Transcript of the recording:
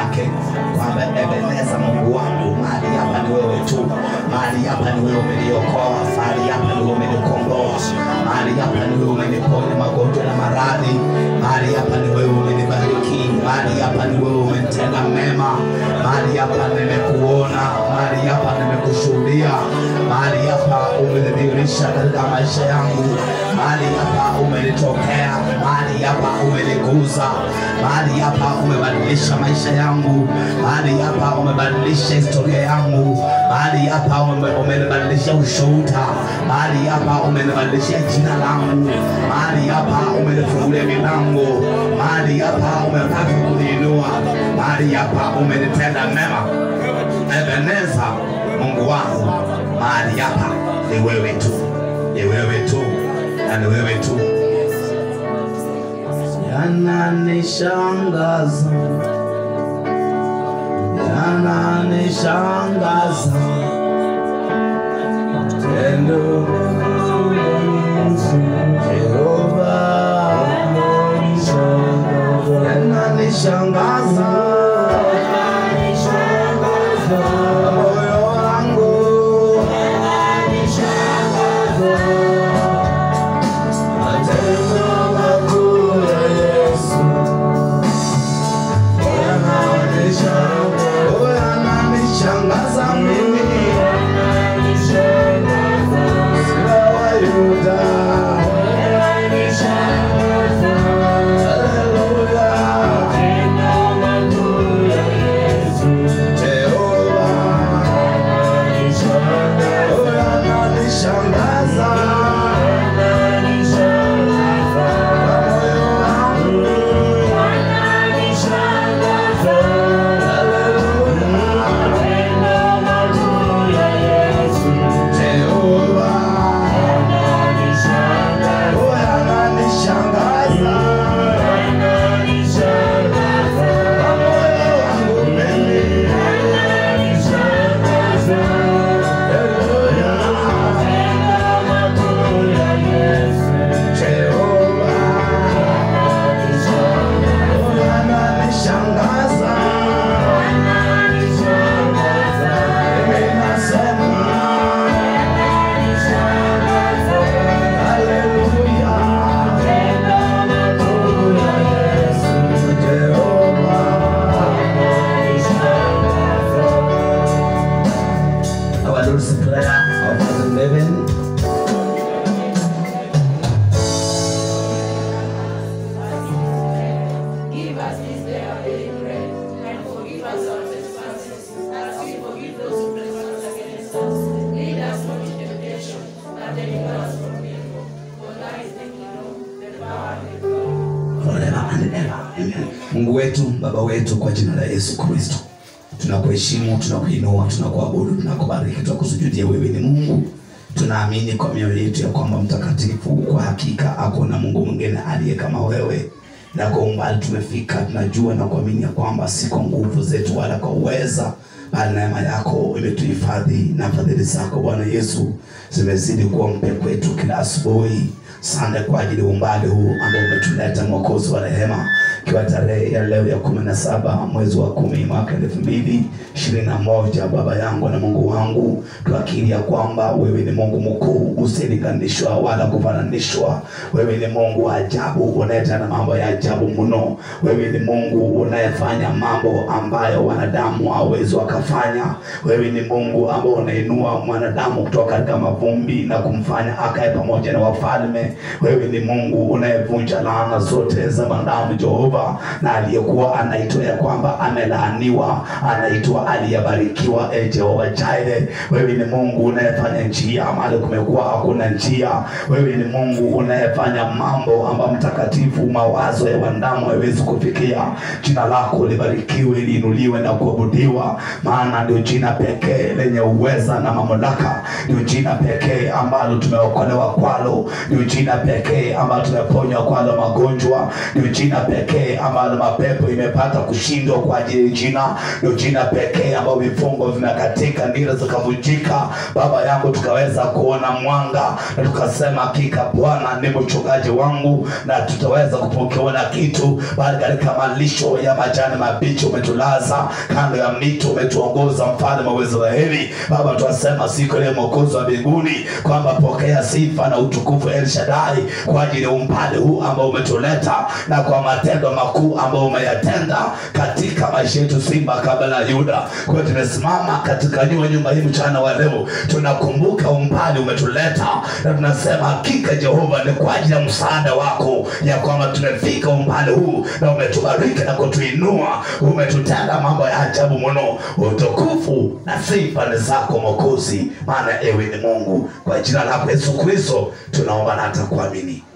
yake kwamba Ebeneza, Mungu wangu, mahali hapa ni wewe tu, mahali hapa ni wewe umeniokoa, mahali hapa ni wewe umenikomboa, mahali hapa ni wewe umeniponya magonjwa na maradhi, mahali hapa ni wewe umenibariki, mahali hapa ni wewe umenitenda mema, mahali hapa nimekuona, mahali hapa nimekushuhudia, mahali hapa umenidhihirisha katika maisha yangu, mahali hapa umenitokea, mahali hapa umeniguza, mahali hapa umebadilisha maisha yangu, mahali hapa umebadilisha historia yangu, mahali hapa ume- umenibadilisha ushuhuda, mahali hapa umenibadilisha jina langu, mahali hapa umenifungulia milango, mahali hapa umetaka kuniinua, mahali hapa umenitenda mema. Ebeneza, Mungu wangu, mahali hapa ni wewe tu, ni wewe tu na ni wewe tu. Yananishangaza, yananishangaza tendo Jehova, yananishangaza moyo wangu matendo makuu ya Yesu yananishangaza, yananishangaza mimi Simba wa Yuda. Haleluya. Jehova. Oh, yananishangaza. Moyo wangu. Haleluya. Jehova. Oh, yananishangaza. Moyo wangu mimi. Haleluya. Jehova. Oh, yananishangaza. Mimi nasema haleluya. Jehova. Our Lord's Prayer, our Father in heaven, Give us this day our daily bread, and forgive us our trespasses, as we forgive those who trespass against us. Lead us not into temptation, but deliver us from evil. For thine is the kingdom, the power, and the glory. forever and ever. Amen. Mungu wetu, Baba wetu, kwa jina la Yesu Kristo, tunakuheshimu, tunakuinua, tunakuabudu, tunakubariki, tunakusujudia. Wewe ni Mungu. Tunaamini kwa mioyo yetu ya kwamba mtakatifu, kwa hakika hakuna Mungu mwingine aliye kama wewe na kwa umbali tumefika, tunajua na kuamini ya kwamba si kwa nguvu zetu wala kwa uweza, bali neema yako imetuhifadhi na fadhili zako Bwana Yesu zimezidi kuwa mpya kwetu kila asubuhi. Sande kwa ajili ya umbali huu ambao umetuleta Mwokozi wa rehema, ikiwa tarehe ya leo ya kumi na saba mwezi wa kumi mwaka elfu mbili ishirini na moja Baba yangu na Mungu wangu, tuakiri ya kwamba wewe ni Mungu mkuu usilinganishwa wala kufananishwa. Wewe ni Mungu wa ajabu unayetenda mambo ya ajabu mno. Wewe ni Mungu unayefanya mambo ambayo wanadamu hawawezi wakafanya. Wewe ni Mungu ambao unainua mwanadamu kutoka katika mavumbi na kumfanya akae pamoja na wafalme. Wewe ni Mungu unayevunja laana zote za wanadamu Jehova, na aliyekuwa anaitwa ya kwamba amelaaniwa anaitwa aliyebarikiwa. E Jehova Jire, wewe ni Mungu unayefanya njia mahali kumekuwa hakuna njia. Wewe ni Mungu unayefanya mambo ambayo mtakatifu, mawazo ya wanadamu haiwezi kufikia. Jina lako libarikiwe, liinuliwe na kuabudiwa, maana ndio jina pekee lenye uweza na mamlaka, ndio jina pekee ambalo tumeokolewa kwalo, ndio jina pekee ambalo tumeponywa kwalo magonjwa, ndio jina pekee ambalo mapepo imepata kushindwa kwa ajili ya jina, ndio jina pekee ambalo vifungo vimekatika, ndilo zikavunjika. Baba yangu, tukaweza kuona mwanga na tukasema, hakika Bwana ni mchungaji wangu na tutaweza kupokeona kitu, bali katika malisho ya majani mabichi umetulaza, kando ya mito umetuongoza, mfalme wa Israeli. Baba, twasema siku ile mwokozi wa mbinguni kwamba pokea sifa na utukufu El Shaddai kwa ajili ya umbali huu ambao umetuleta na kwa matendo makuu ambayo umeyatenda katika maisha yetu, Simba kabla ya Yuda. Kwa hiyo tumesimama katika nyuma nyumba hii mchana wa leo, tunakumbuka umbali umetuleta na tunasema hakika Jehova, ni kwa ajili ya msaada wako ya kwamba tumefika umbali huu na umetubariki na kutuinua, umetutenda mambo ya ajabu mno. Utukufu na sifa ni zako Mwokozi, maana ewe ni Mungu. Kwa jina lako Yesu Kristo tunaomba na hata kuamini,